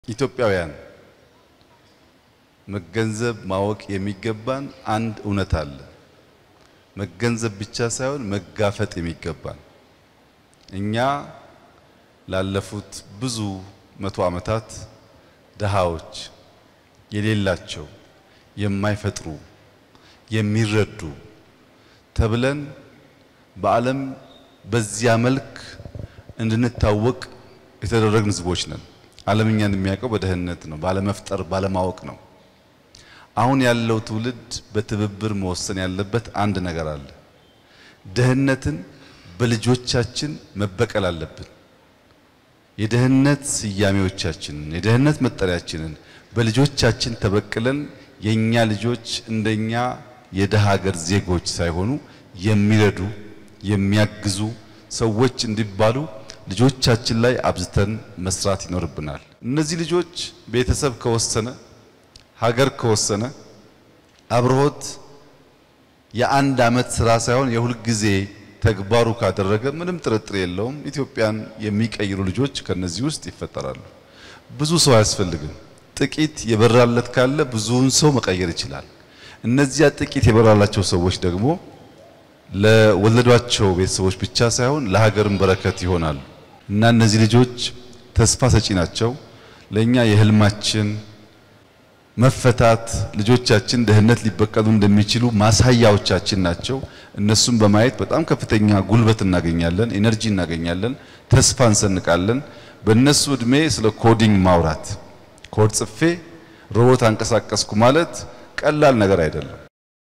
ኢትዮጵያውያን መገንዘብ ማወቅ የሚገባን አንድ እውነት አለ። መገንዘብ ብቻ ሳይሆን መጋፈጥ የሚገባን እኛ ላለፉት ብዙ መቶ ዓመታት ድሃዎች፣ የሌላቸው፣ የማይፈጥሩ፣ የሚረዱ ተብለን በዓለም በዚያ መልክ እንድንታወቅ የተደረግን ሕዝቦች ነን። ዓለም እኛን የሚያውቀው በድህነት ነው፣ ባለመፍጠር ባለማወቅ ነው። አሁን ያለው ትውልድ በትብብር መወሰን ያለበት አንድ ነገር አለ። ድህነትን በልጆቻችን መበቀል አለብን። የድህነት ስያሜዎቻችንን የድህነት መጠሪያችንን በልጆቻችን ተበቅለን የኛ ልጆች እንደኛ የደሃ ሀገር ዜጎች ሳይሆኑ የሚረዱ የሚያግዙ ሰዎች እንዲባሉ ልጆቻችን ላይ አብዝተን መስራት ይኖርብናል። እነዚህ ልጆች ቤተሰብ ከወሰነ ሀገር ከወሰነ አብርሆት የአንድ ዓመት ስራ ሳይሆን የሁል ጊዜ ተግባሩ ካደረገ ምንም ጥርጥር የለውም ኢትዮጵያን የሚቀይሩ ልጆች ከነዚህ ውስጥ ይፈጠራሉ። ብዙ ሰው አያስፈልግም። ጥቂት የበራለት ካለ ብዙውን ሰው መቀየር ይችላል። እነዚያ ጥቂት የበራላቸው ሰዎች ደግሞ ለወለዷቸው ቤተሰቦች ብቻ ሳይሆን ለሀገርም በረከት ይሆናሉ እና እነዚህ ልጆች ተስፋ ሰጪ ናቸው። ለእኛ የህልማችን መፈታት ልጆቻችን ድህነት ሊበቀሉ እንደሚችሉ ማሳያዎቻችን ናቸው። እነሱም በማየት በጣም ከፍተኛ ጉልበት እናገኛለን፣ ኤነርጂ እናገኛለን፣ ተስፋ እንሰንቃለን። በእነሱ እድሜ ስለ ኮዲንግ ማውራት ኮድ ጽፌ ሮቦት አንቀሳቀስኩ ማለት ቀላል ነገር አይደለም።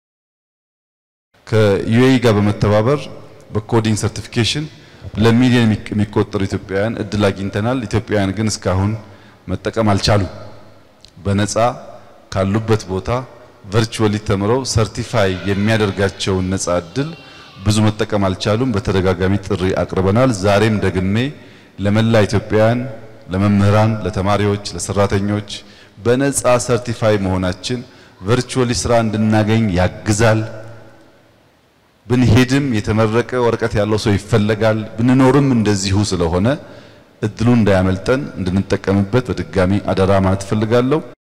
ከዩኤኢ ጋር በመተባበር በኮዲንግ ሰርቲፊኬሽን ለሚሊዮን የሚቆጠሩ ኢትዮጵያውያን እድል አግኝተናል። ኢትዮጵያውያን ግን እስካሁን መጠቀም አልቻሉም። በነፃ ካሉበት ቦታ ቨርቹዋሊ ተምረው ሰርቲፋይ የሚያደርጋቸውን ነፃ እድል ብዙ መጠቀም አልቻሉም። በተደጋጋሚ ጥሪ አቅርበናል። ዛሬም ደግሜ ለመላ ኢትዮጵያውያን፣ ለመምህራን፣ ለተማሪዎች፣ ለሰራተኞች በነፃ ሰርቲፋይ መሆናችን ቨርቹዋሊ ስራ እንድናገኝ ያግዛል። ብንሄድም የተመረቀ ወረቀት ያለው ሰው ይፈለጋል። ብንኖርም እንደዚሁ ስለሆነ እድሉ እንዳያመልጠን እንድንጠቀምበት በድጋሚ አደራ ማለት እፈልጋለሁ።